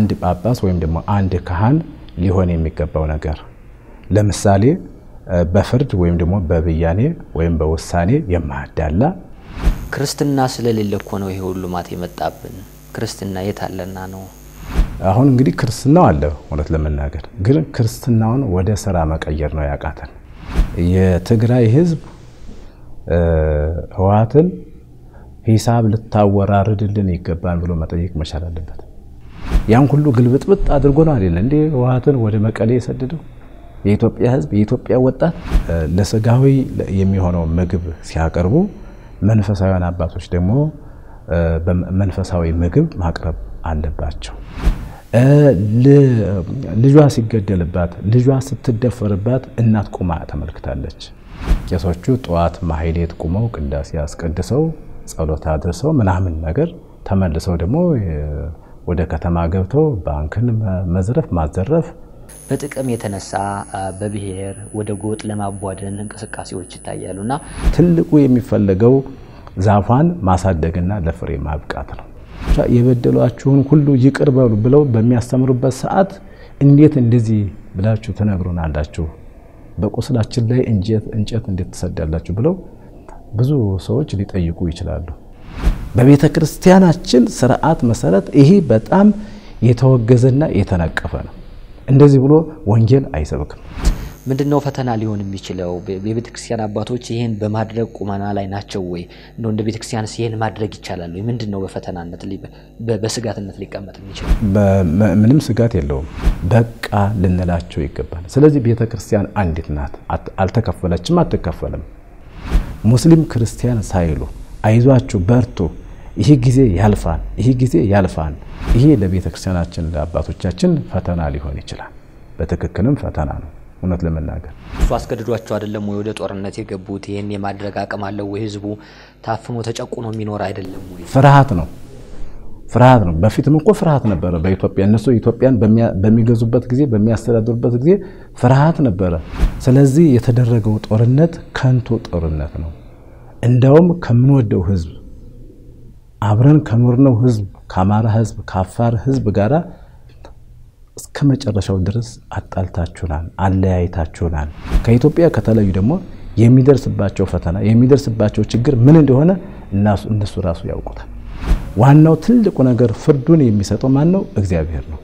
አንድ ጳጳስ ወይም ደግሞ አንድ ካህን ሊሆን የሚገባው ነገር ለምሳሌ በፍርድ ወይም ደግሞ በብያኔ ወይም በውሳኔ የማያዳላ ክርስትና ስለሌለ እኮ ነው ይሄ ሁሉ ማት የመጣብን። ክርስትና የት አለና ነው? አሁን እንግዲህ ክርስትናው አለ። እውነት ለመናገር ግን ክርስትናውን ወደ ስራ መቀየር ነው ያቃተን። የትግራይ ህዝብ ህወሓትን ሂሳብ ልታወራርድልን ይገባል ብሎ መጠየቅ መቻል አለበት። ያን ሁሉ ግልብጥብጥ አድርጎ ነው አይደለ እንዴ ህወሓትን ወደ መቀሌ የሰደደው? የኢትዮጵያ ህዝብ የኢትዮጵያ ወጣት ለስጋዊ የሚሆነው ምግብ ሲያቀርቡ መንፈሳዊያን አባቶች ደግሞ መንፈሳዊ ምግብ ማቅረብ አለባቸው። ልጇ ሲገደልባት፣ ልጇ ስትደፈርባት እናት ቁማ ተመልክታለች። ቄሶቹ ጠዋት ማህሌት ቁመው ቅዳሴ አስቀድሰው ጸሎት አድርሰው ምናምን ነገር ተመልሰው ደግሞ ወደ ከተማ ገብተው ባንክን መዝረፍ ማዘረፍ በጥቅም የተነሳ በብሔር ወደ ጎጥ ለማቧደን እንቅስቃሴዎች ይታያሉ እና ትልቁ የሚፈለገው ዛፏን ማሳደግና ለፍሬ ማብቃት ነው። የበደሏችሁን ሁሉ ይቅር በሉ ብለው በሚያስተምሩበት ሰዓት እንዴት እንደዚህ ብላችሁ ትነግሩናላችሁ? በቁስላችን ላይ እንጨት እንዴት ትሰዳላችሁ? ብለው ብዙ ሰዎች ሊጠይቁ ይችላሉ። በቤተ ክርስቲያናችን ስርዓት መሰረት ይሄ በጣም የተወገዘና የተነቀፈ ነው። እንደዚህ ብሎ ወንጌል አይሰብክም። ምንድን ነው ፈተና ሊሆን የሚችለው? የቤተ ክርስቲያን አባቶች ይህን በማድረግ ቁመና ላይ ናቸው ወይ? እንደ እንደ ቤተ ክርስቲያንስ ይህን ማድረግ ይቻላል ወይ? ምንድን ነው በፈተናነት በስጋትነት ሊቀመጥ የሚችለው? ምንም ስጋት የለውም። በቃ ልንላቸው ይገባል። ስለዚህ ቤተ ክርስቲያን አንዲት ናት። አልተከፈለችም፣ አትከፈልም። ሙስሊም ክርስቲያን ሳይሉ አይዟችሁ በርቱ፣ ይህ ጊዜ ያልፋል፣ ይህ ጊዜ ያልፋል። ይሄ ለቤተ ክርስቲያናችን ለአባቶቻችን ፈተና ሊሆን ይችላል። በትክክልም ፈተና ነው። እውነት ለመናገር እሱ አስገድዷቸው አይደለም ወይ ወደ ጦርነት የገቡት? ይህን የማድረግ አቅም አለው ወይ? ህዝቡ ታፍኖ ተጨቁኖ የሚኖር አይደለም ወይ? ፍርሃት ነው ፍርሃት ነው። በፊትም እኮ ፍርሃት ነበረ በኢትዮጵያ እነሱ ኢትዮጵያን በሚገዙበት ጊዜ በሚያስተዳድሩበት ጊዜ ፍርሃት ነበረ። ስለዚህ የተደረገው ጦርነት ከንቱ ጦርነት ነው። እንዲያውም ከምንወደው ህዝብ አብረን ከኖርነው ህዝብ ከአማራ ህዝብ ከአፋር ህዝብ ጋር እስከ መጨረሻው ድረስ አጣልታችሁናል፣ አለያይታችሁናል። ከኢትዮጵያ ከተለዩ ደግሞ የሚደርስባቸው ፈተና የሚደርስባቸው ችግር ምን እንደሆነ እነሱ ራሱ ያውቁታል። ዋናው ትልቁ ነገር ፍርዱን የሚሰጠው ማን ነው? እግዚአብሔር ነው።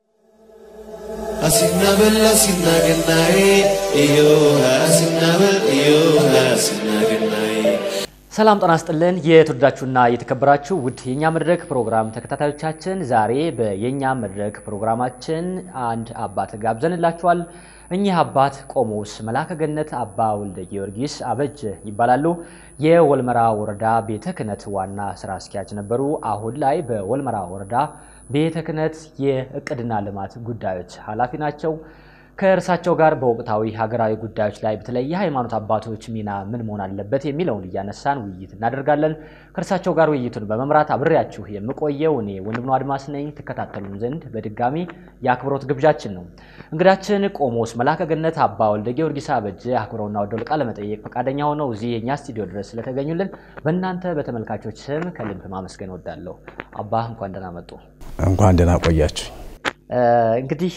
አሲናበል አሲናገናዬ እዮሃ አሲናበል እዮሃ አሲናገናዬ ሰላም ጤና ይስጥልን። የተወደዳችሁና የተከበራችሁ ውድ የኛ መድረክ ፕሮግራም ተከታታዮቻችን ዛሬ በየኛ መድረክ ፕሮግራማችን አንድ አባት ጋብዘንላችኋል። እኚህ አባት ቆሞስ መልአከ ገነት አባ ወልደ ጊዮርጊስ አበጀ ይባላሉ። የወልመራ ወረዳ ቤተ ክህነት ዋና ስራ አስኪያጅ ነበሩ። አሁን ላይ በወልመራ ወረዳ ቤተ ክህነት የእቅድና ልማት ጉዳዮች ኃላፊ ናቸው። ከእርሳቸው ጋር በወቅታዊ ሀገራዊ ጉዳዮች ላይ በተለይ የሃይማኖት አባቶች ሚና ምን መሆን አለበት የሚለውን እያነሳን ውይይት እናደርጋለን። ከእርሳቸው ጋር ውይይቱን በመምራት አብሬያችሁ የምቆየው እኔ ወንድምነው አድማስ ነኝ። ትከታተሉን ዘንድ በድጋሚ የአክብሮት ግብዣችን ነው። እንግዳችን ቆሞስ መልአከ ገነት አባ ወልደ ጊዮርጊስ አበጀ አክብረውና ወደው ቃለ መጠየቅ ፈቃደኛ ሆነው እዚህ የእኛ ስቱዲዮ ድረስ ስለተገኙልን በእናንተ በተመልካቾች ስም ከልብ ማመስገን ወዳለሁ። አባ እንኳን ደህና መጡ። እንኳን ደህና ቆያችሁ። እንግዲህ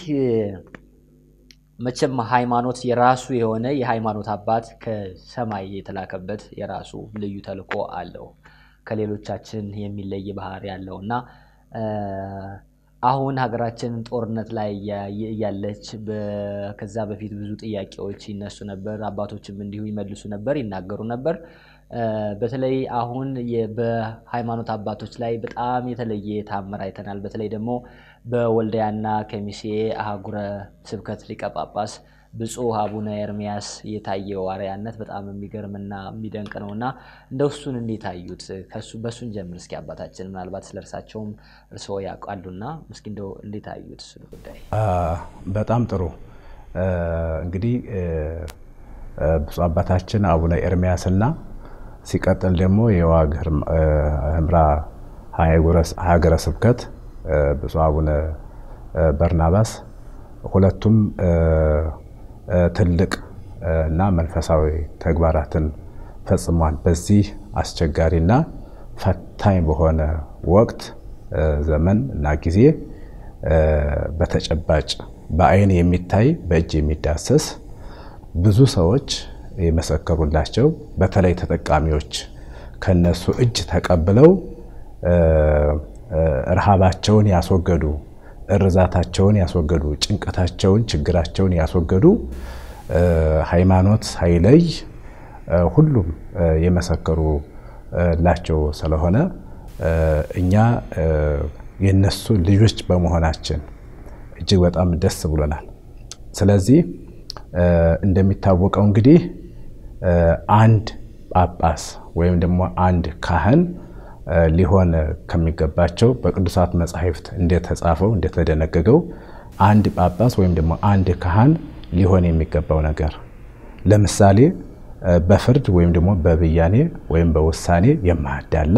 መቼም ሃይማኖት የራሱ የሆነ የሃይማኖት አባት ከሰማይ የተላከበት የራሱ ልዩ ተልእኮ አለው። ከሌሎቻችን የሚለይ ባህሪ ያለው እና አሁን ሀገራችን ጦርነት ላይ እያለች ከዛ በፊት ብዙ ጥያቄዎች ይነሱ ነበር። አባቶችም እንዲሁ ይመልሱ ነበር፣ ይናገሩ ነበር። በተለይ አሁን በሃይማኖት አባቶች ላይ በጣም የተለየ ታምር አይተናል። በተለይ ደግሞ በወልዲያና ከሚሴ አህጉረ ስብከት ሊቀ ጳጳስ ብፁዕ አቡነ ኤርሚያስ የታየው አርያነት በጣም የሚገርምና የሚደንቅ ነው እና እንደ እሱን እንዴት አዩት? ከሱ በእሱን ጀምር እስኪ አባታችን፣ ምናልባት ስለ እርሳቸውም እርስዎ ያውቃሉና እስኪ እንደው እንዴት አዩት እሱን ጉዳይ? በጣም ጥሩ እንግዲህ ብፁዕ አባታችን አቡነ ኤርሚያስና ሲቀጥል ደግሞ የዋግ ኽምራ ሀገረ ስብከት ብፁዕ አቡነ በርናባስ ሁለቱም ትልቅ እና መንፈሳዊ ተግባራትን ፈጽሟል። በዚህ አስቸጋሪና ፈታኝ በሆነ ወቅት ዘመን እና ጊዜ በተጨባጭ በአይን የሚታይ በእጅ የሚዳሰስ ብዙ ሰዎች የመሰከሩላቸው በተለይ ተጠቃሚዎች ከነሱ እጅ ተቀብለው ረሃባቸውን ያስወገዱ፣ እርዛታቸውን ያስወገዱ፣ ጭንቀታቸውን፣ ችግራቸውን ያስወገዱ ሃይማኖት ሳይለይ ሁሉም የመሰከሩላቸው ስለሆነ እኛ የነሱ ልጆች በመሆናችን እጅግ በጣም ደስ ብሎናል። ስለዚህ እንደሚታወቀው እንግዲህ አንድ ጳጳስ ወይም ደግሞ አንድ ካህን ሊሆን ከሚገባቸው በቅዱሳት መጻሕፍት እንደተጻፈው እንደተደነገገው አንድ ጳጳስ ወይም ደግሞ አንድ ካህን ሊሆን የሚገባው ነገር ለምሳሌ በፍርድ ወይም ደግሞ በብያኔ ወይም በውሳኔ የማያዳላ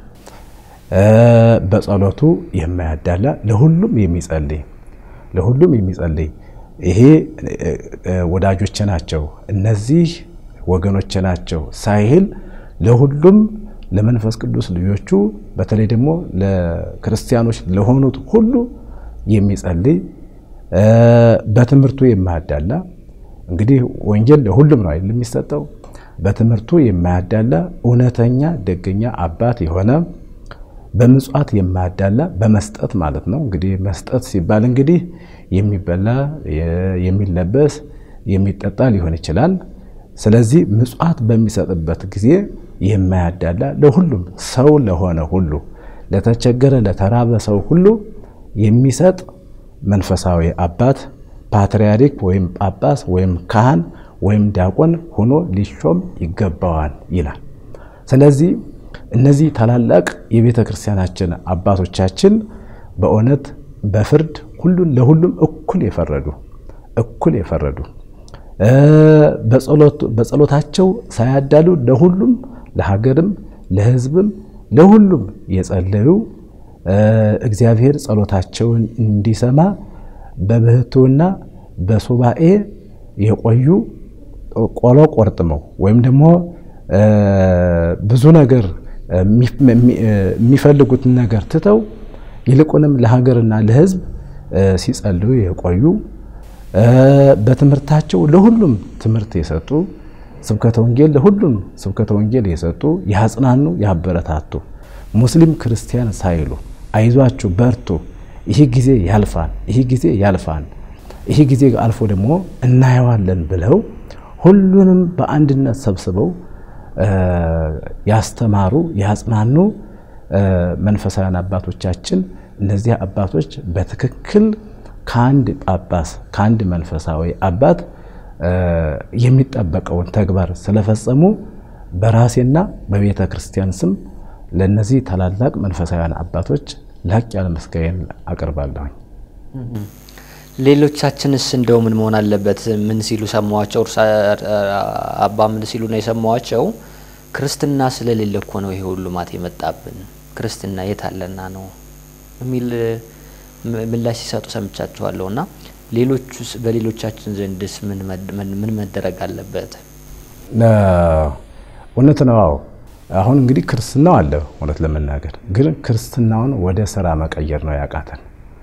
በጸሎቱ የማያዳላ ለሁሉም የሚጸልይ ለሁሉም የሚጸልይ ይሄ ወዳጆች ናቸው፣ እነዚህ ወገኖች ናቸው ሳይል ለሁሉም ለመንፈስ ቅዱስ ልጆቹ በተለይ ደግሞ ለክርስቲያኖች ለሆኑት ሁሉ የሚጸልይ በትምህርቱ የማያዳላ እንግዲህ ወንጌል ለሁሉም ነው አይደል የሚሰጠው። በትምህርቱ የማያዳላ እውነተኛ ደገኛ አባት የሆነ በምጽዋት የማያዳላ በመስጠት ማለት ነው። እንግዲህ መስጠት ሲባል እንግዲህ የሚበላ የሚለበስ የሚጠጣ ሊሆን ይችላል። ስለዚህ ምጽዋት በሚሰጥበት ጊዜ የማያዳላ ለሁሉም ሰው ለሆነ ሁሉ ለተቸገረ ለተራበ ሰው ሁሉ የሚሰጥ መንፈሳዊ አባት ፓትርያርክ ወይም ጳጳስ ወይም ካህን ወይም ዲያቆን ሆኖ ሊሾም ይገባዋል ይላል። ስለዚህ እነዚህ ታላላቅ የቤተ ክርስቲያናችን አባቶቻችን በእውነት በፍርድ ሁሉን ለሁሉም እኩል የፈረዱ እኩል የፈረዱ በጸሎታቸው ሳያዳሉ ለሁሉም ለሀገርም ለሕዝብም ለሁሉም የጸለዩ እግዚአብሔር ጸሎታቸውን እንዲሰማ በብህትውና በሱባኤ የቆዩ ቆሎ ቆርጥመው ወይም ደግሞ ብዙ ነገር የሚፈልጉትን ነገር ትተው ይልቁንም ለሀገርና ለሕዝብ ሲጸልዩ የቆዩ በትምህርታቸው ለሁሉም ትምህርት የሰጡ ስብከተ ወንጌል ለሁሉም ስብከተ ወንጌል የሰጡ ያጽናኑ፣ ያበረታቱ ሙስሊም ክርስቲያን ሳይሉ አይዟችሁ በርቱ፣ ይህ ጊዜ ያልፋል፣ ይህ ጊዜ ያልፋል፣ ይህ ጊዜ አልፎ ደግሞ እናየዋለን ብለው ሁሉንም በአንድነት ሰብስበው ያስተማሩ ያጽናኑ መንፈሳውያን አባቶቻችን እነዚህ አባቶች በትክክል ከአንድ ጳጳስ ከአንድ መንፈሳዊ አባት የሚጠበቀውን ተግባር ስለፈጸሙ በራሴና በቤተ ክርስቲያን ስም ለእነዚህ ታላላቅ መንፈሳውያን አባቶች ላቅ ያለ ምስጋናን አቀርባለሁኝ። ሌሎቻችንስ እንደው ምን መሆን አለበት? ምን ሲሉ ሰማዋቸው? አባ ምን ሲሉ ነው የሰማዋቸው? ክርስትና ስለሌለ እኮ ነው ይሄ ሁሉ ማት የመጣብን ክርስትና የት አለና ነው የሚል ምላሽ ሲሰጡ ሰምቻችኋለሁ። እና ሌሎቹስ በሌሎቻችን ዘንድስ ምን መደረግ አለበት? እውነት ነው። አዎ አሁን እንግዲህ ክርስትናው አለ። እውነት ለመናገር ግን ክርስትናውን ወደ ስራ መቀየር ነው ያቃተን።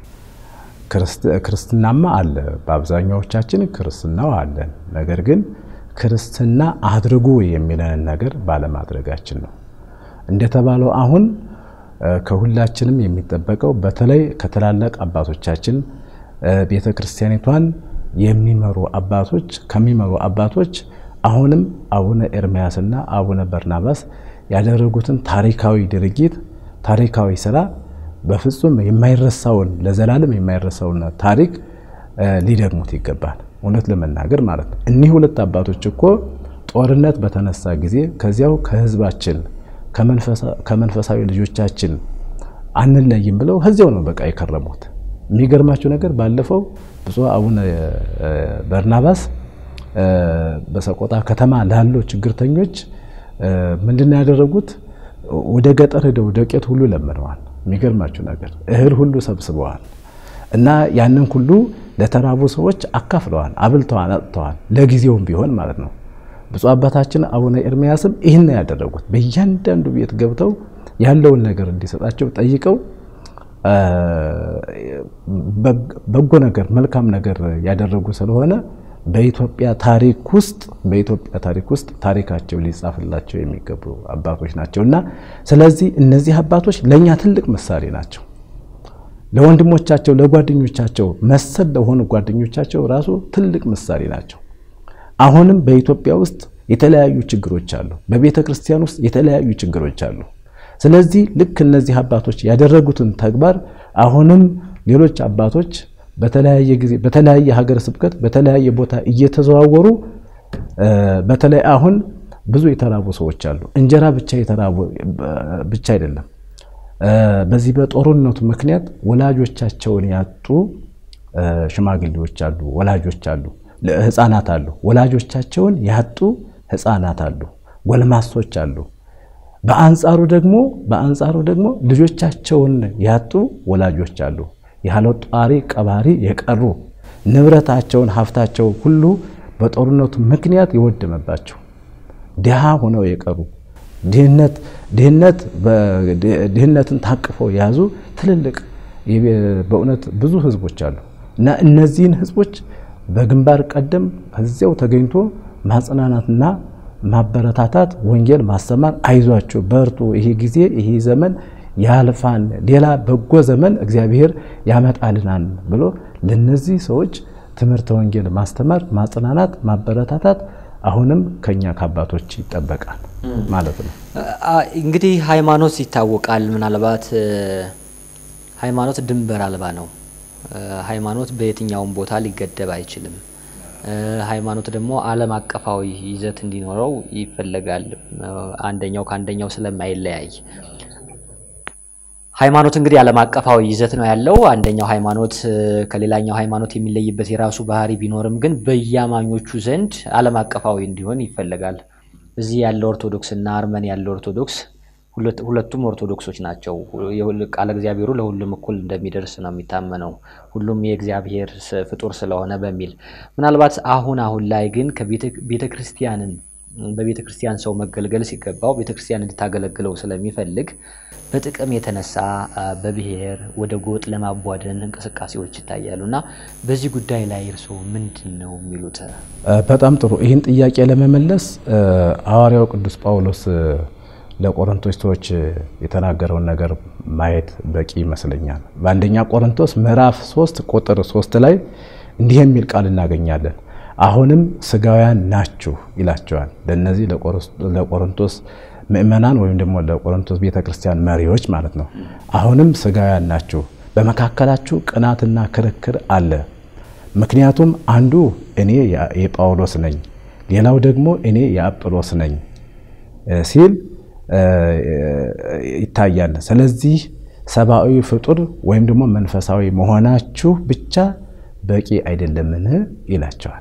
ክርስትናማ አለ፣ በአብዛኛዎቻችን ክርስትናው አለን። ነገር ግን ክርስትና አድርጉ የሚለንን ነገር ባለማድረጋችን ነው። እንደተባለው አሁን ከሁላችንም የሚጠበቀው በተለይ ከትላላቅ አባቶቻችን ቤተ ክርስቲያኒቷን የሚመሩ አባቶች ከሚመሩ አባቶች አሁንም አቡነ ኤርምያስና አቡነ በርናባስ ያደረጉትን ታሪካዊ ድርጊት ታሪካዊ ስራ በፍጹም የማይረሳውን ለዘላለም የማይረሳውን ታሪክ ሊደግሙት ይገባል። እውነት ለመናገር ማለት ነው። እኒህ ሁለት አባቶች እኮ ጦርነት በተነሳ ጊዜ ከዚያው ከህዝባችን ከመንፈሳዊ ልጆቻችን አንለይም ብለው ከዚያው ነው በቃ የከረሙት። የሚገርማችሁ ነገር ባለፈው ብፁዕ አቡነ በርናባስ በሰቆጣ ከተማ ላሉ ችግርተኞች ምንድነው ያደረጉት? ወደ ገጠር ሄደው ዱቄት ሁሉ ለምነዋል። የሚገርማችሁ ነገር እህል ሁሉ ሰብስበዋል እና ያንን ሁሉ ለተራቡ ሰዎች አካፍለዋል፣ አብልተዋል፣ አጥተዋል። ለጊዜውም ቢሆን ማለት ነው። ብፁዕ አባታችን አቡነ ኤርምያስም ይህን ያደረጉት በእያንዳንዱ ቤት ገብተው ያለውን ነገር እንዲሰጣቸው ጠይቀው በጎ ነገር መልካም ነገር ያደረጉ ስለሆነ በኢትዮጵያ ታሪክ ውስጥ በኢትዮጵያ ታሪክ ውስጥ ታሪካቸው ሊጻፍላቸው የሚገቡ አባቶች ናቸው እና ስለዚህ እነዚህ አባቶች ለእኛ ትልቅ ምሳሌ ናቸው። ለወንድሞቻቸው ለጓደኞቻቸው መሰል ለሆኑ ጓደኞቻቸው ራሱ ትልቅ ምሳሌ ናቸው። አሁንም በኢትዮጵያ ውስጥ የተለያዩ ችግሮች አሉ። በቤተ ክርስቲያን ውስጥ የተለያዩ ችግሮች አሉ። ስለዚህ ልክ እነዚህ አባቶች ያደረጉትን ተግባር አሁንም ሌሎች አባቶች በተለያየ ጊዜ በተለያየ ሀገረ ስብከት በተለያየ ቦታ እየተዘዋወሩ በተለይ አሁን ብዙ የተራቡ ሰዎች አሉ። እንጀራ ብቻ የተራቡ ብቻ አይደለም። በዚህ በጦርነቱ ምክንያት ወላጆቻቸውን ያጡ ሽማግሌዎች አሉ፣ ወላጆች አሉ፣ ህፃናት አሉ። ወላጆቻቸውን ያጡ ህፃናት አሉ፣ ጎልማሶች አሉ። በአንጻሩ ደግሞ በአንጻሩ ደግሞ ልጆቻቸውን ያጡ ወላጆች አሉ። ያለ ጧሪ ቀባሪ የቀሩ ንብረታቸውን ሀብታቸው ሁሉ በጦርነቱ ምክንያት የወደመባቸው ድሃ ሆነው የቀሩ ድህነት ድህነት ድህነትን ታቅፈው የያዙ ትልልቅ በእውነት ብዙ ህዝቦች አሉ እና እነዚህን ህዝቦች በግንባር ቀደም ከዚያው ተገኝቶ ማጽናናትና ማበረታታት፣ ወንጌል ማስተማር፣ አይዟቸው በርቱ፣ ይሄ ጊዜ ይሄ ዘመን ያልፋን፣ ሌላ በጎ ዘመን እግዚአብሔር ያመጣልናል ብሎ ለነዚህ ሰዎች ትምህርተ ወንጌል ማስተማር፣ ማጽናናት፣ ማበረታታት አሁንም ከኛ ከአባቶች ይጠበቃል ማለት ነው። እንግዲህ ሃይማኖት ይታወቃል። ምናልባት ሃይማኖት ድንበር አልባ ነው። ሃይማኖት በየትኛውም ቦታ ሊገደብ አይችልም። ሃይማኖት ደግሞ ዓለም አቀፋዊ ይዘት እንዲኖረው ይፈለጋል። አንደኛው ከአንደኛው ስለማይለያይ ሃይማኖት እንግዲህ ዓለም አቀፋዊ ይዘት ነው ያለው። አንደኛው ሃይማኖት ከሌላኛው ሃይማኖት የሚለይበት የራሱ ባህሪ ቢኖርም ግን በየአማኞቹ ዘንድ ዓለም አቀፋዊ እንዲሆን ይፈለጋል። እዚህ ያለው ኦርቶዶክስ እና አርመን ያለው ኦርቶዶክስ ሁለቱም ኦርቶዶክሶች ናቸው። ቃለ እግዚአብሔሩ ለሁሉም እኩል እንደሚደርስ ነው የሚታመነው፣ ሁሉም የእግዚአብሔር ፍጡር ስለሆነ በሚል ምናልባት አሁን አሁን ላይ ግን ከቤተ ክርስቲያንን በቤተ ክርስቲያን ሰው መገልገል ሲገባው ቤተ ክርስቲያን እንድታገለግለው ስለሚፈልግ በጥቅም የተነሳ በብሔር ወደ ጎጥ ለማቧደን እንቅስቃሴዎች ይታያሉ እና በዚህ ጉዳይ ላይ እርስዎ ምንድን ነው የሚሉት? በጣም ጥሩ። ይህን ጥያቄ ለመመለስ ሐዋርያው ቅዱስ ጳውሎስ ለቆሮንቶስ ሰዎች የተናገረውን ነገር ማየት በቂ ይመስለኛል። በአንደኛ ቆሮንቶስ ምዕራፍ 3 ቁጥር 3 ላይ እንዲህ የሚል ቃል እናገኛለን። አሁንም ስጋውያን ናችሁ ይላቸዋል። ለነዚህ ለቆሮንቶስ ምእመናን ወይም ደግሞ ለቆሮንቶስ ቤተክርስቲያን መሪዎች ማለት ነው። አሁንም ስጋውያን ናችሁ፣ በመካከላችሁ ቅናትና ክርክር አለ። ምክንያቱም አንዱ እኔ የጳውሎስ ነኝ፣ ሌላው ደግሞ እኔ የአጵሎስ ነኝ ሲል ይታያል። ስለዚህ ሰብአዊ ፍጡር ወይም ደግሞ መንፈሳዊ መሆናችሁ ብቻ በቂ አይደለምን ይላቸዋል።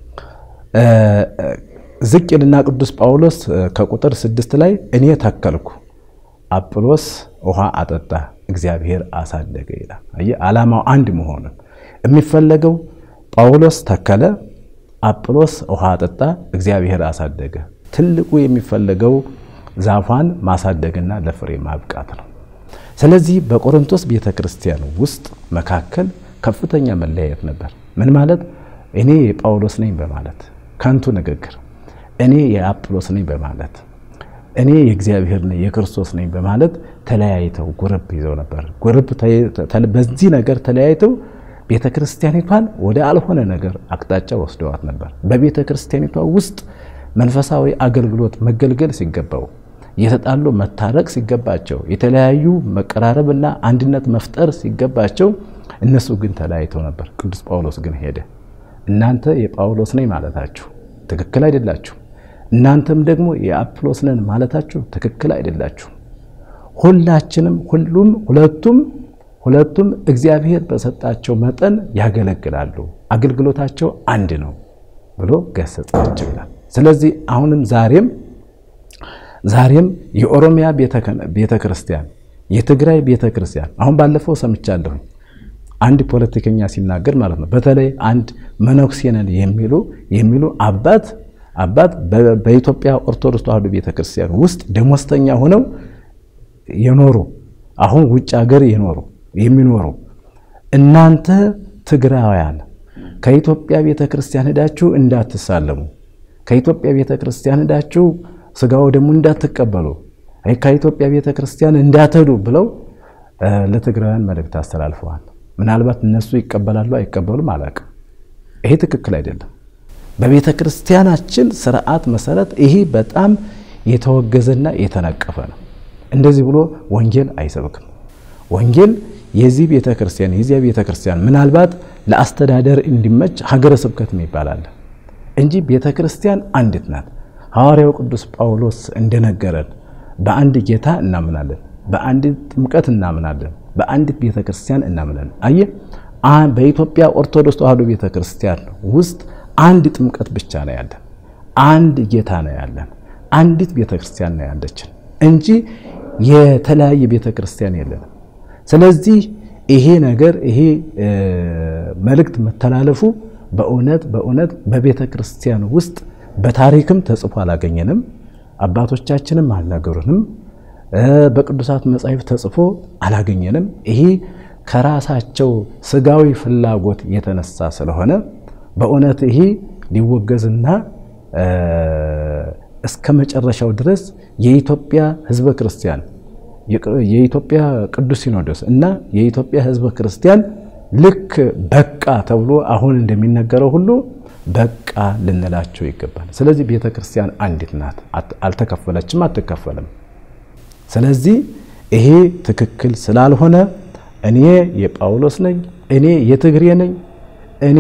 ዝቅ ይልና ቅዱስ ጳውሎስ ከቁጥር ስድስት ላይ እኔ ተከልኩ፣ አጵሎስ ውሃ አጠጣ፣ እግዚአብሔር አሳደገ ይላል። አየህ ዓላማው አንድ መሆኑን የሚፈለገው ጳውሎስ ተከለ፣ አጵሎስ ውሃ አጠጣ፣ እግዚአብሔር አሳደገ። ትልቁ የሚፈለገው ዛፏን ማሳደግና ለፍሬ ማብቃት ነው። ስለዚህ በቆሮንቶስ ቤተ ክርስቲያን ውስጥ መካከል ከፍተኛ መለያየት ነበር። ምን ማለት? እኔ የጳውሎስ ነኝ በማለት ከንቱ ንግግር፣ እኔ የአጵሎስ ነኝ በማለት እኔ የእግዚአብሔር ነኝ የክርስቶስ ነኝ በማለት ተለያይተው ጉርብ ይዘው ነበር። ጉርብ በዚህ ነገር ተለያይተው ቤተ ክርስቲያኒቷን ወደ አልሆነ ነገር አቅጣጫ ወስደዋት ነበር። በቤተ ክርስቲያኒቷ ውስጥ መንፈሳዊ አገልግሎት መገልገል ሲገባው የተጣሉ መታረቅ ሲገባቸው የተለያዩ መቀራረብና አንድነት መፍጠር ሲገባቸው እነሱ ግን ተለያይተው ነበር። ቅዱስ ጳውሎስ ግን ሄደ። እናንተ የጳውሎስ ነኝ ማለታችሁ ትክክል አይደላችሁ፣ እናንተም ደግሞ የአጵሎስ ነን ማለታችሁ ትክክል አይደላችሁ። ሁላችንም ሁሉም ሁለቱም ሁለቱም እግዚአብሔር በሰጣቸው መጠን ያገለግላሉ፣ አገልግሎታቸው አንድ ነው ብሎ ገሰጻቸው ይላል። ስለዚህ አሁንም ዛሬም ዛሬም የኦሮሚያ ቤተ ክርስቲያን የትግራይ ቤተ ክርስቲያን አሁን ባለፈው ሰምቻለሁኝ አንድ ፖለቲከኛ ሲናገር ማለት ነው። በተለይ አንድ መነኩሴ ነን የሚሉ የሚሉ አባት አባት በኢትዮጵያ ኦርቶዶክስ ተዋሕዶ ቤተ ክርስቲያን ውስጥ ደሞዝተኛ ሆነው የኖሩ አሁን ውጭ ሀገር የኖሩ የሚኖሩ እናንተ ትግራውያን ከኢትዮጵያ ቤተ ክርስቲያን ሄዳችሁ እንዳትሳለሙ፣ ከኢትዮጵያ ቤተ ክርስቲያን ሄዳችሁ ስጋው ደግሞ እንዳትቀበሉ፣ ከኢትዮጵያ ቤተ ክርስቲያን እንዳትሄዱ ብለው ለትግራውያን መልእክት አስተላልፈዋል። ምናልባት እነሱ ይቀበላሉ አይቀበሉም አላውቅም። ይሄ ትክክል አይደለም። በቤተ ክርስቲያናችን ስርዓት መሰረት ይሄ በጣም የተወገዘና የተነቀፈ ነው። እንደዚህ ብሎ ወንጌል አይሰብክም። ወንጌል የዚህ ቤተ ክርስቲያን የዚያ ቤተ ክርስቲያን ምናልባት ለአስተዳደር እንዲመች ሀገረ ስብከት ይባላል እንጂ ቤተ ክርስቲያን አንዲት ናት። ሐዋርያው ቅዱስ ጳውሎስ እንደነገረን በአንድ ጌታ እናምናለን፣ በአንዲት ጥምቀት እናምናለን፣ በአንዲት ቤተ ክርስቲያን እናምናለን። አየህ በኢትዮጵያ ኦርቶዶክስ ተዋሕዶ ቤተ ክርስቲያን ውስጥ አንድ ጥምቀት ብቻ ነው ያለን፣ አንድ ጌታ ነው ያለን፣ አንዲት ቤተ ክርስቲያን ነው ያለችን እንጂ የተለያየ ቤተ ክርስቲያን የለንም። ስለዚህ ይሄ ነገር ይሄ መልእክት መተላለፉ በእውነት በእውነት በቤተ ክርስቲያን ውስጥ በታሪክም ተጽፎ አላገኘንም። አባቶቻችንም አልነገሩንም። በቅዱሳት መጻሕፍት ተጽፎ አላገኘንም። ይሄ ከራሳቸው ስጋዊ ፍላጎት የተነሳ ስለሆነ በእውነት ይሄ ሊወገዝና እስከ መጨረሻው ድረስ የኢትዮጵያ ሕዝበ ክርስቲያን የኢትዮጵያ ቅዱስ ሲኖዶስ እና የኢትዮጵያ ሕዝበ ክርስቲያን ልክ በቃ ተብሎ አሁን እንደሚነገረው ሁሉ በቃ ልንላቸው ይገባል። ስለዚህ ቤተ ክርስቲያን አንዲት ናት፣ አልተከፈለችም፣ አትከፈልም። ስለዚህ ይሄ ትክክል ስላልሆነ እኔ የጳውሎስ ነኝ፣ እኔ የትግሬ ነኝ፣ እኔ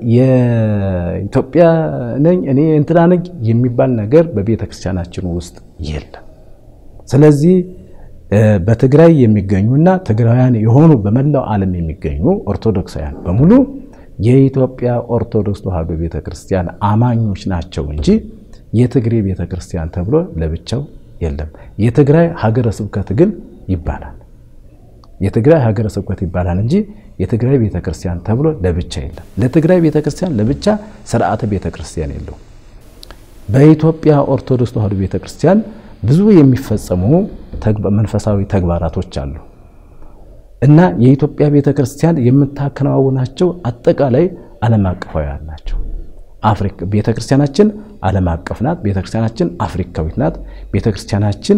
የኢትዮጵያ ነኝ፣ እኔ እንትና ነኝ የሚባል ነገር በቤተ ክርስቲያናችን ውስጥ የለም። ስለዚህ በትግራይ የሚገኙና ትግራውያን የሆኑ በመላው ዓለም የሚገኙ ኦርቶዶክሳውያን በሙሉ የኢትዮጵያ ኦርቶዶክስ ተዋሕዶ ቤተ ክርስቲያን አማኞች ናቸው እንጂ የትግሬ ቤተ ክርስቲያን ተብሎ ለብቻው የለም። የትግራይ ሀገረ ስብከት ግን ይባላል። የትግራይ ሀገረ ስብከት ይባላል እንጂ የትግራይ ቤተ ክርስቲያን ተብሎ ለብቻ የለም። ለትግራይ ቤተ ክርስቲያን ለብቻ ስርዓተ ቤተ ክርስቲያን የለው። በኢትዮጵያ ኦርቶዶክስ ተዋሕዶ ቤተ ክርስቲያን ብዙ የሚፈጸሙ መንፈሳዊ ተግባራቶች አሉ እና የኢትዮጵያ ቤተ ክርስቲያን የምታከናውናቸው አጠቃላይ ዓለም አቀፋውያን ናቸው። ቤተ ክርስቲያናችን ዓለም አቀፍ ናት። ቤተ ክርስቲያናችን አፍሪካዊት ናት። ቤተ ክርስቲያናችን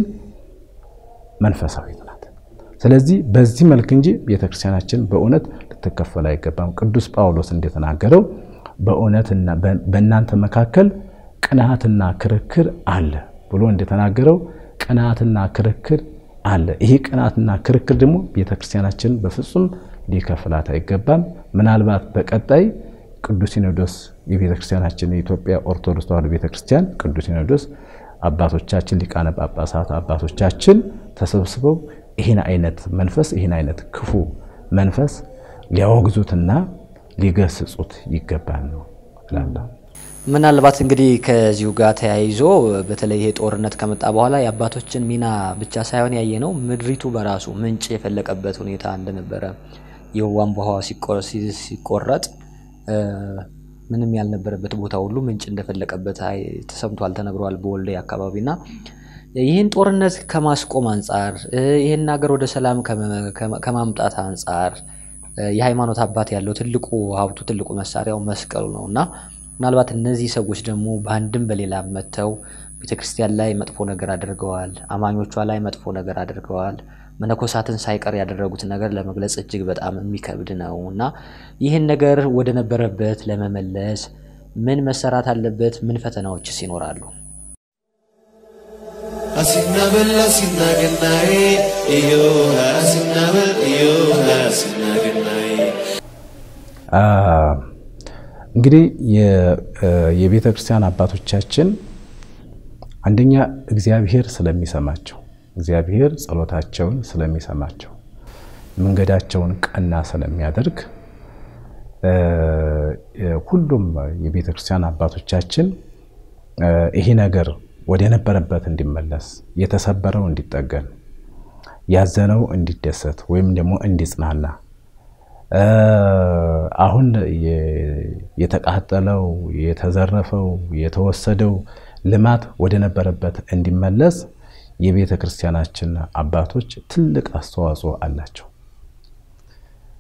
መንፈሳዊት ናት። ስለዚህ በዚህ መልክ እንጂ ቤተ ክርስቲያናችን በእውነት ልትከፈል አይገባም። ቅዱስ ጳውሎስ እንደተናገረው በእውነትና በእናንተ መካከል ቅንዓትና ክርክር አለ ብሎ እንደተናገረው ቅንዓትና ክርክር አለ። ይሄ ቅንዓትና ክርክር ደግሞ ቤተክርስቲያናችን በፍጹም ሊከፍላት አይገባም። ምናልባት በቀጣይ ቅዱስ ሲኖዶስ የቤተክርስቲያናችን የኢትዮጵያ ኦርቶዶክስ ተዋሕዶ ቤተክርስቲያን ቅዱስ ሲኖዶስ አባቶቻችን ሊቃነ ጳጳሳት አባቶቻችን ተሰብስበው ይህን አይነት መንፈስ ይህን አይነት ክፉ መንፈስ ሊያወግዙትና ሊገስጹት ይገባል ነው እላለሁ። ምናልባት እንግዲህ ከዚሁ ጋር ተያይዞ በተለይ ይሄ ጦርነት ከመጣ በኋላ የአባቶችን ሚና ብቻ ሳይሆን ያየ ነው ምድሪቱ በራሱ ምንጭ የፈለቀበት ሁኔታ እንደነበረ የቧንቧ ውሃ ሲቆረጥ ምንም ያልነበረበት ቦታ ሁሉ ምንጭ እንደፈለቀበት ተሰምቷል፣ ተነግሯል በወልዲያ አካባቢና ይህን ጦርነት ከማስቆም አንጻር ይህን ሀገር ወደ ሰላም ከማምጣት አንጻር የሃይማኖት አባት ያለው ትልቁ ሀብቱ ትልቁ መሳሪያው መስቀሉ ነው እና ምናልባት እነዚህ ሰዎች ደግሞ በአንድም በሌላ መጥተው ቤተክርስቲያን ላይ መጥፎ ነገር አድርገዋል። አማኞቿ ላይ መጥፎ ነገር አድርገዋል። መነኮሳትን ሳይቀር ያደረጉት ነገር ለመግለጽ እጅግ በጣም የሚከብድ ነው እና ይህን ነገር ወደ ነበረበት ለመመለስ ምን መሰራት አለበት? ምን ፈተናዎችስ ይኖራሉ? አሲናበል አሲናገናዬ እዮሃ አሲናበል እዮሃ አሲናገናዬ እንግዲህ የቤተ ክርስቲያን አባቶቻችን አንደኛ እግዚአብሔር ስለሚሰማቸው እግዚአብሔር ጸሎታቸውን ስለሚሰማቸው መንገዳቸውን ቀና ስለሚያደርግ ሁሉም የቤተ ክርስቲያን አባቶቻችን ይሄ ነገር ወደ ነበረበት እንዲመለስ፣ የተሰበረው እንዲጠገን፣ ያዘነው እንዲደሰት ወይም ደግሞ እንዲጽናና አሁን የተቃጠለው የተዘረፈው የተወሰደው ልማት ወደ ነበረበት እንዲመለስ የቤተ ክርስቲያናችን አባቶች ትልቅ አስተዋጽኦ አላቸው።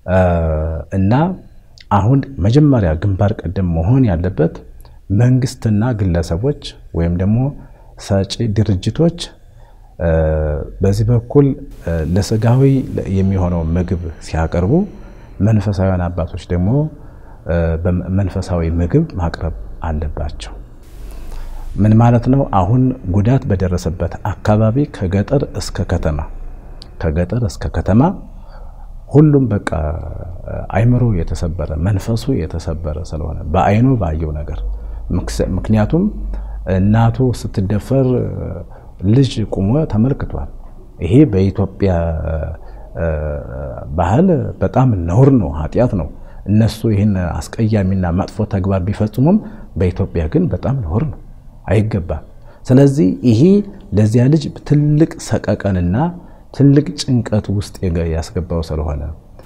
እና አሁን መጀመሪያ ግንባር ቀደም መሆን ያለበት መንግስትና ግለሰቦች ወይም ደግሞ ሰጪ ድርጅቶች በዚህ በኩል ለስጋዊ የሚሆነው ምግብ ሲያቀርቡ፣ መንፈሳዊያን አባቶች ደግሞ መንፈሳዊ ምግብ ማቅረብ አለባቸው። ምን ማለት ነው? አሁን ጉዳት በደረሰበት አካባቢ ከገጠር እስከ ከተማ ከገጠር እስከ ከተማ ሁሉም በቃ አይምሮ የተሰበረ መንፈሱ የተሰበረ ስለሆነ በአይኑ ባየው ነገር ምክንያቱም እናቱ ስትደፈር ልጅ ቁሞ ተመልክቷል። ይሄ በኢትዮጵያ ባህል በጣም ነውር ነው፣ ኃጢአት ነው። እነሱ ይህን አስቀያሚና መጥፎ ተግባር ቢፈጽሙም በኢትዮጵያ ግን በጣም ነውር ነው፣ አይገባም። ስለዚህ ይሄ ለዚያ ልጅ ትልቅ ሰቀቀንና ትልቅ ጭንቀት ውስጥ ያስገባው ስለሆነ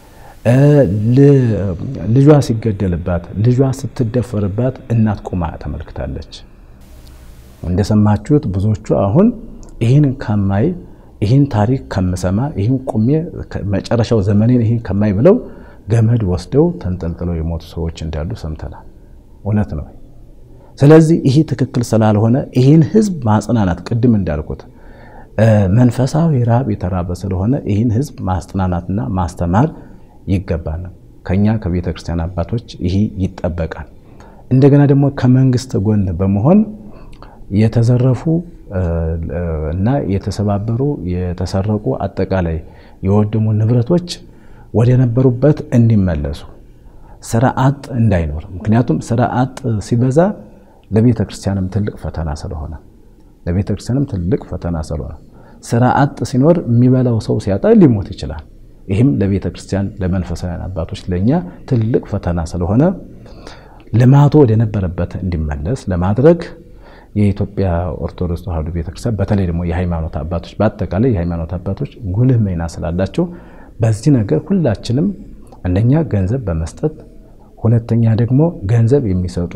ልጇ ሲገደልባት፣ ልጇ ስትደፈርባት እናት ቁማ ተመልክታለች። እንደሰማችሁት ብዙዎቹ አሁን ይህን ከማይ ይህን ታሪክ ከምሰማ ይህን ቁሜ መጨረሻው ዘመኔን ይህን ከማይ ብለው ገመድ ወስደው ተንጠልጥለው የሞቱ ሰዎች እንዳሉ ሰምተናል። እውነት ነው። ስለዚህ ይህ ትክክል ስላልሆነ ይህን ሕዝብ ማጽናናት ቅድም እንዳልኩት መንፈሳዊ ራብ የተራበ ስለሆነ ይህን ሕዝብ ማጽናናትና ማስተማር ይገባል። ከኛ ከቤተ ክርስቲያን አባቶች ይህ ይጠበቃል። እንደገና ደግሞ ከመንግስት ጎን በመሆን የተዘረፉ እና የተሰባበሩ የተሰረቁ አጠቃላይ የወደሙ ንብረቶች ወደ ነበሩበት እንዲመለሱ ስራ አጥ እንዳይኖር። ምክንያቱም ስራ አጥ ሲበዛ ለቤተ ክርስቲያንም ትልቅ ፈተና ስለሆነ ለቤተ ክርስቲያንም ትልቅ ፈተና ስለሆነ ስራ አጥ ሲኖር የሚበላው ሰው ሲያጣ ሊሞት ይችላል። ይህም ለቤተ ክርስቲያን ለመንፈሳውያን አባቶች ለእኛ ትልቅ ፈተና ስለሆነ ልማቱ ወደ ነበረበት እንዲመለስ ለማድረግ የኢትዮጵያ ኦርቶዶክስ ተዋሕዶ ቤተክርስቲያን በተለይ ደግሞ የሃይማኖት አባቶች በአጠቃላይ የሃይማኖት አባቶች ጉልህ ሚና ስላላቸው በዚህ ነገር ሁላችንም አንደኛ ገንዘብ በመስጠት ሁለተኛ ደግሞ ገንዘብ የሚሰጡ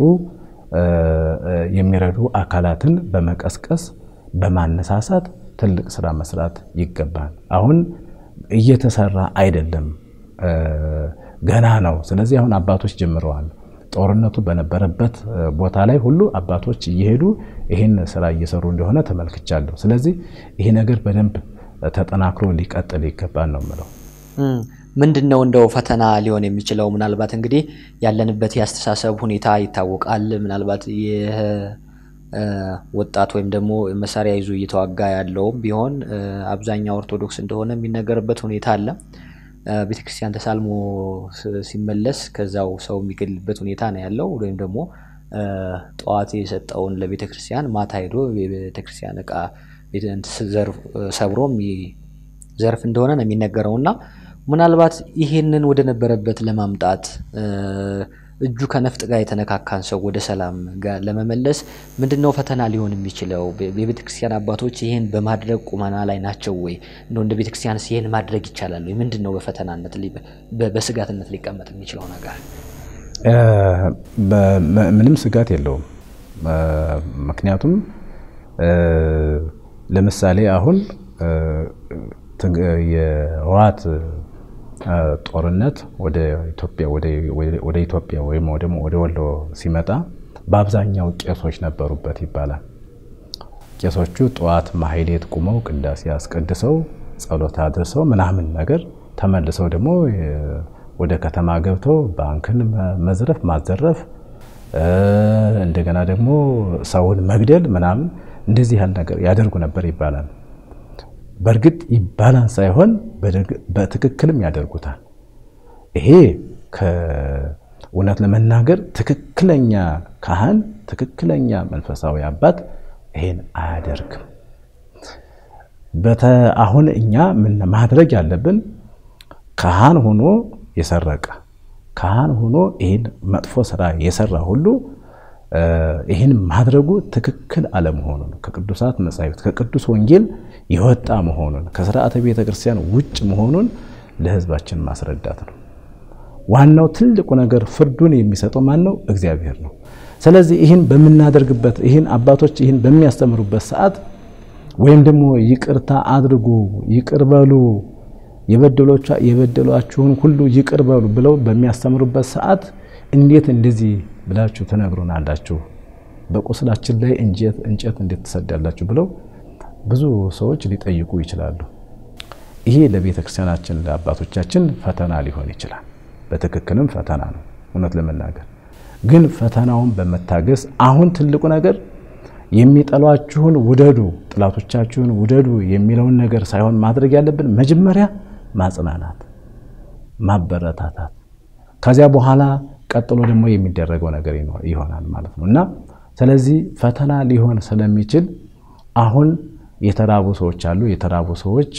የሚረዱ አካላትን በመቀስቀስ በማነሳሳት ትልቅ ስራ መስራት ይገባል። አሁን እየተሰራ አይደለም፣ ገና ነው። ስለዚህ አሁን አባቶች ጀምረዋል። ጦርነቱ በነበረበት ቦታ ላይ ሁሉ አባቶች እየሄዱ ይህን ስራ እየሰሩ እንደሆነ ተመልክቻለሁ። ስለዚህ ይሄ ነገር በደንብ ተጠናክሮ ሊቀጥል ይገባል ነው የምለው። ምንድን ነው እንደው ፈተና ሊሆን የሚችለው? ምናልባት እንግዲህ ያለንበት የአስተሳሰብ ሁኔታ ይታወቃል። ምናልባት ይህ ወጣት ወይም ደግሞ መሳሪያ ይዞ እየተዋጋ ያለውም ቢሆን አብዛኛው ኦርቶዶክስ እንደሆነ የሚነገርበት ሁኔታ አለ። ቤተክርስቲያን ተሳልሞ ሲመለስ ከዛው ሰው የሚገድልበት ሁኔታ ነው ያለው። ወይም ደግሞ ጠዋት የሰጠውን ለቤተክርስቲያን ማታ ሄዶ የቤተክርስቲያን እቃ ሰብሮ ዘርፍ እንደሆነ ነው የሚነገረው እና ምናልባት ይሄንን ወደ ነበረበት ለማምጣት እጁ ከነፍጥ ጋር የተነካካን ሰው ወደ ሰላም ጋር ለመመለስ ምንድን ነው ፈተና ሊሆን የሚችለው? የቤተ ክርስቲያን አባቶች ይህን በማድረግ ቁመና ላይ ናቸው ወይ? እንደው እንደ ቤተ ክርስቲያንስ ይህን ማድረግ ይቻላል ወይ? ምንድን ነው በፈተናነት በስጋትነት ሊቀመጥ የሚችለው ነገር? ምንም ስጋት የለውም። ምክንያቱም ለምሳሌ አሁን የህወሓት ጦርነት ወደ ኢትዮጵያ ወደ ኢትዮጵያ ወይም ደግሞ ወደ ወሎ ሲመጣ በአብዛኛው ቄሶች ነበሩበት ይባላል። ቄሶቹ ጠዋት ማህሌት ቁመው ቅዳሴ አስቀድሰው ጸሎት አድርሰው ምናምን ነገር ተመልሰው ደግሞ ወደ ከተማ ገብተው ባንክን መዝረፍ፣ ማዘረፍ እንደገና ደግሞ ሰውን መግደል ምናምን እንደዚህ ያህል ነገር ያደርጉ ነበር ይባላል። በእርግጥ ይባላል ሳይሆን በትክክልም ያደርጉታል። ይሄ ከእውነት ለመናገር ትክክለኛ ካህን፣ ትክክለኛ መንፈሳዊ አባት ይሄን አያደርግም። አሁን እኛ ምን ማድረግ ያለብን ካህን ሆኖ የሰረቀ ካህን ሆኖ ይህን መጥፎ ስራ የሰራ ሁሉ ይህን ማድረጉ ትክክል አለመሆኑን ከቅዱሳት መጻሕፍት ከቅዱስ ወንጌል የወጣ መሆኑን ከስርዓተ ቤተ ክርስቲያን ውጭ መሆኑን ለሕዝባችን ማስረዳት ነው። ዋናው ትልቁ ነገር ፍርዱን የሚሰጠው ማን ነው? እግዚአብሔር ነው። ስለዚህ ይህን በምናደርግበት ይህን አባቶች ይህን በሚያስተምሩበት ሰዓት ወይም ደግሞ ይቅርታ አድርጉ፣ ይቅር በሉ የበደሏችሁን ሁሉ ይቅር በሉ ብለው በሚያስተምሩበት ሰዓት እንዴት እንደዚህ ብላችሁ ትነግሩናላችሁ? በቁስላችን ላይ እንጨት እንዴት ትሰዳላችሁ? ብለው ብዙ ሰዎች ሊጠይቁ ይችላሉ። ይሄ ለቤተ ክርስቲያናችን ለአባቶቻችን ፈተና ሊሆን ይችላል። በትክክልም ፈተና ነው። እውነት ለመናገር ግን ፈተናውን በመታገስ አሁን ትልቁ ነገር የሚጠሏችሁን ውደዱ፣ ጥላቶቻችሁን ውደዱ የሚለውን ነገር ሳይሆን ማድረግ ያለብን መጀመሪያ ማጽናናት፣ ማበረታታት ከዚያ በኋላ ቀጥሎ ደግሞ የሚደረገው ነገር ይሆናል ማለት ነው እና ስለዚህ ፈተና ሊሆን ስለሚችል አሁን የተራቡ ሰዎች አሉ። የተራቡ ሰዎች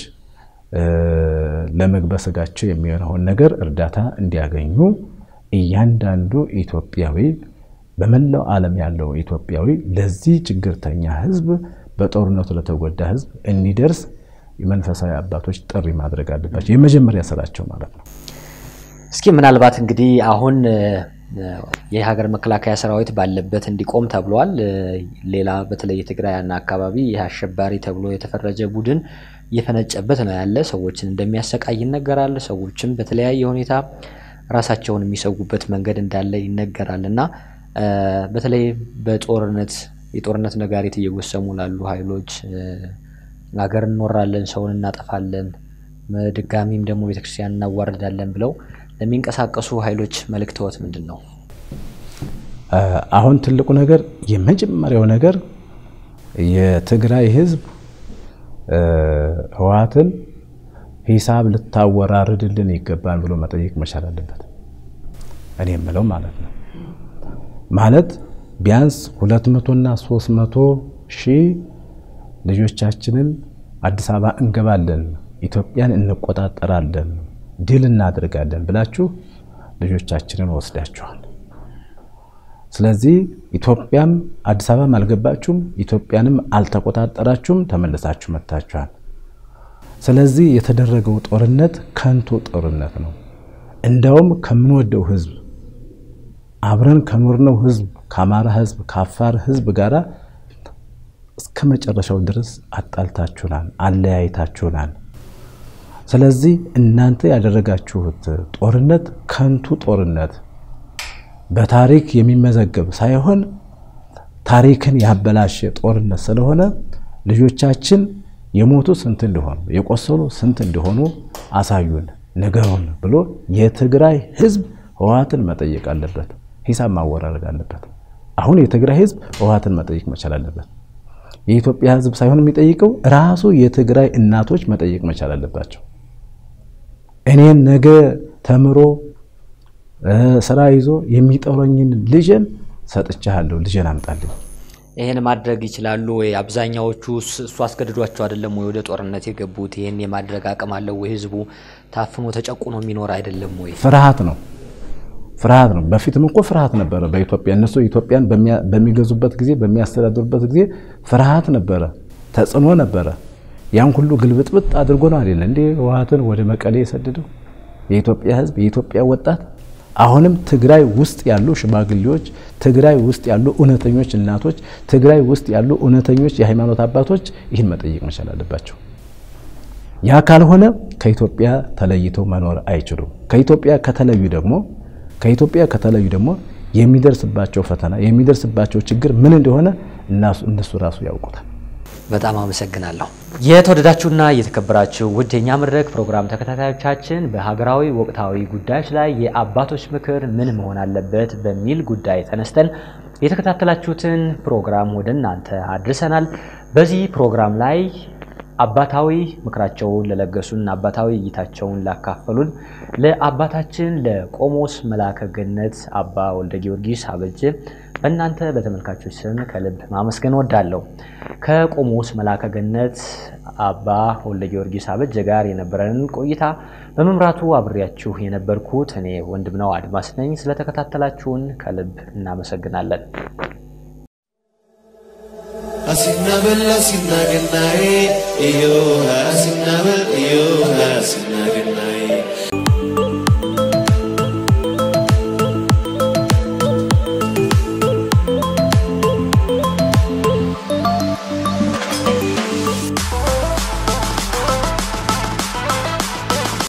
ለምግበ ስጋቸው የሚሆነውን ነገር እርዳታ እንዲያገኙ እያንዳንዱ ኢትዮጵያዊ በመላው ዓለም ያለው ኢትዮጵያዊ ለዚህ ችግርተኛ ሕዝብ በጦርነቱ ለተጎዳ ሕዝብ እንዲደርስ የመንፈሳዊ አባቶች ጥሪ ማድረግ አለባቸው። የመጀመሪያ ስራቸው ማለት ነው። እስኪ ምናልባት እንግዲህ አሁን የሀገር መከላከያ ሰራዊት ባለበት እንዲቆም ተብሏል። ሌላ በተለይ የትግራይና አካባቢ ይህ አሸባሪ ተብሎ የተፈረጀ ቡድን እየፈነጨበት ነው ያለ። ሰዎችን እንደሚያሰቃይ ይነገራል። ሰዎችም በተለያየ ሁኔታ ራሳቸውን የሚሰጉበት መንገድ እንዳለ ይነገራል እና በተለይ በጦርነት የጦርነት ነጋሪት እየጎሰሙ ላሉ ኃይሎች ሀገር እንወራለን፣ ሰውን እናጠፋለን፣ ድጋሚም ደግሞ ቤተክርስቲያን እናዋርዳለን ብለው ለሚንቀሳቀሱ ኃይሎች መልእክተወት ምንድን ነው? አሁን ትልቁ ነገር የመጀመሪያው ነገር የትግራይ ህዝብ ህወሓትን ሂሳብ ልታወራርድልን ይገባል ብሎ መጠየቅ መቻል አለበት። እኔ የምለው ማለት ነው ማለት ቢያንስ ሁለት መቶና ሶስት መቶ ሺህ ልጆቻችንን አዲስ አበባ እንገባለን፣ ኢትዮጵያን እንቆጣጠራለን፣ ድል እናደርጋለን ብላችሁ ልጆቻችንን ወስዳችኋል። ስለዚህ ኢትዮጵያም አዲስ አበባም አልገባችሁም፣ ኢትዮጵያንም አልተቆጣጠራችሁም፣ ተመልሳችሁ መጥታችኋል። ስለዚህ የተደረገው ጦርነት ከንቱ ጦርነት ነው። እንደውም ከምንወደው ህዝብ አብረን ከኖርነው ህዝብ ከአማራ ህዝብ ከአፋር ህዝብ ጋር እስከ መጨረሻው ድረስ አጣልታችሁናል፣ አለያይታችሁናል። ስለዚህ እናንተ ያደረጋችሁት ጦርነት ከንቱ ጦርነት በታሪክ የሚመዘገብ ሳይሆን ታሪክን ያበላሸ ጦርነት ስለሆነ ልጆቻችን የሞቱ ስንት እንደሆኑ የቆሰሉ ስንት እንደሆኑ አሳዩን፣ ንገሩን ብሎ የትግራይ ህዝብ ህወሓትን መጠየቅ አለበት። ሂሳብ ማወራረድ አለበት። አሁን የትግራይ ህዝብ ህወሓትን መጠየቅ መቻል አለበት። የኢትዮጵያ ህዝብ ሳይሆን የሚጠይቀው ራሱ የትግራይ እናቶች መጠየቅ መቻል አለባቸው። እኔን ነገ ተምሮ ስራ ይዞ የሚጠረኝን ልጄን ሰጥቻለሁ፣ ልጄን አምጣልኝ። ይህን ማድረግ ይችላሉ ወይ? አብዛኛዎቹ እሱ አስገድዷቸው አይደለም ወይ ወደ ጦርነት የገቡት? ይህን የማድረግ አቅም አለው ወይ? ህዝቡ ታፍኖ ተጨቁኖ የሚኖር አይደለም ወይ? ፍርሃት ነው ፍርሃት ነው። በፊትም እኮ ፍርሃት ነበረ በኢትዮጵያ እነሱ ኢትዮጵያን በሚገዙበት ጊዜ በሚያስተዳድሩበት ጊዜ ፍርሃት ነበረ፣ ተጽዕኖ ነበረ። ያን ሁሉ ግልብጥብጥ አድርጎ ነው አይደለ እንዴ ህወሓትን ወደ መቀሌ የሰደደው የኢትዮጵያ ህዝብ የኢትዮጵያ ወጣት። አሁንም ትግራይ ውስጥ ያሉ ሽማግሌዎች፣ ትግራይ ውስጥ ያሉ እውነተኞች እናቶች፣ ትግራይ ውስጥ ያሉ እውነተኞች የሃይማኖት አባቶች ይህን መጠየቅ መቻል አለባቸው። ያ ካልሆነ ከኢትዮጵያ ተለይተው መኖር አይችሉም። ከኢትዮጵያ ከተለዩ ደግሞ ከኢትዮጵያ ከተለዩ ደግሞ የሚደርስባቸው ፈተና የሚደርስባቸው ችግር ምን እንደሆነ እነሱ ራሱ ያውቁታል። በጣም አመሰግናለሁ። የተወደዳችሁና የተከበራችሁ ውድ የኛ መድረክ ፕሮግራም ተከታታዮቻችን በሀገራዊ ወቅታዊ ጉዳዮች ላይ የአባቶች ምክር ምን መሆን አለበት በሚል ጉዳይ ተነስተን የተከታተላችሁትን ፕሮግራም ወደ እናንተ አድርሰናል። በዚህ ፕሮግራም ላይ አባታዊ ምክራቸውን ለለገሱን አባታዊ እይታቸውን ላካፈሉን ለአባታችን ለቆሞስ መላከ ገነት አባ ወልደ ጊዮርጊስ አበጀ በእናንተ በተመልካቾች ስም ከልብ ማመስገን ወዳለሁ። ከቆሞስ መላከ ገነት አባ ወልደ ጊዮርጊስ አበጀ ጋር የነበረንን ቆይታ በመምራቱ አብሬያችሁ የነበርኩት እኔ ወንድምነው አድማስ ነኝ። ስለተከታተላችሁን ከልብ እናመሰግናለን። አሲናበል አሲናገናዬ እዮ አሲናበል እዮ አሲናገ